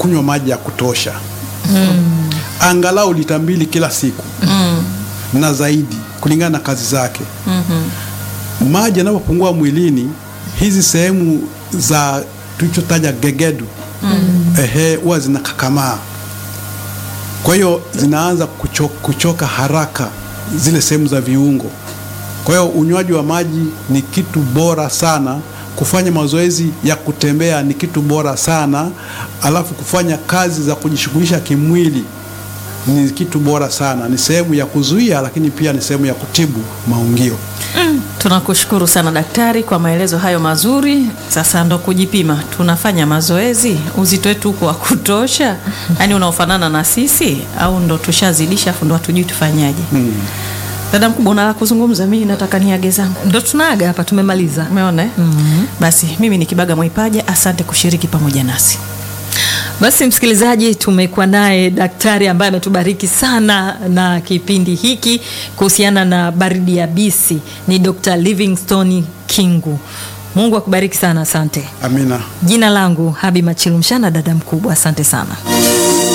kunywa maji ya kutosha angalau lita mbili kila siku na zaidi kulingana na kazi zake. Maji yanapopungua mwilini, hizi sehemu za tulichotaja gegedu ehe, huwa zinakakamaa, kwa hiyo zinaanza kucho, kuchoka haraka zile sehemu za viungo. Kwa hiyo unywaji wa maji ni kitu bora sana. Kufanya mazoezi ya kutembea ni kitu bora sana, alafu kufanya kazi za kujishughulisha kimwili ni kitu bora sana. Ni sehemu ya kuzuia, lakini pia ni sehemu ya kutibu maungio. Tunakushukuru sana daktari kwa maelezo hayo mazuri. Sasa ndo kujipima, tunafanya mazoezi, uzito wetu uko wa kutosha, yaani unaofanana na sisi au ndo tushazidisha, afu ndo hatujui tufanyaje? Dada mkubwa, una la kuzungumza? Mimi nataka niage zangu. Ndo tunaaga hapa, tumemaliza. Umeona eh? Basi mimi ni Kibaga Mwaipaja, asante kushiriki pamoja nasi. Basi msikilizaji, tumekuwa naye daktari ambaye ametubariki sana na kipindi hiki kuhusiana na baridi yabisi, ni Dr. Livingstone Kingu. Mungu akubariki sana, asante. Amina. Jina langu Habi Machilumshana, dada mkubwa, asante sana.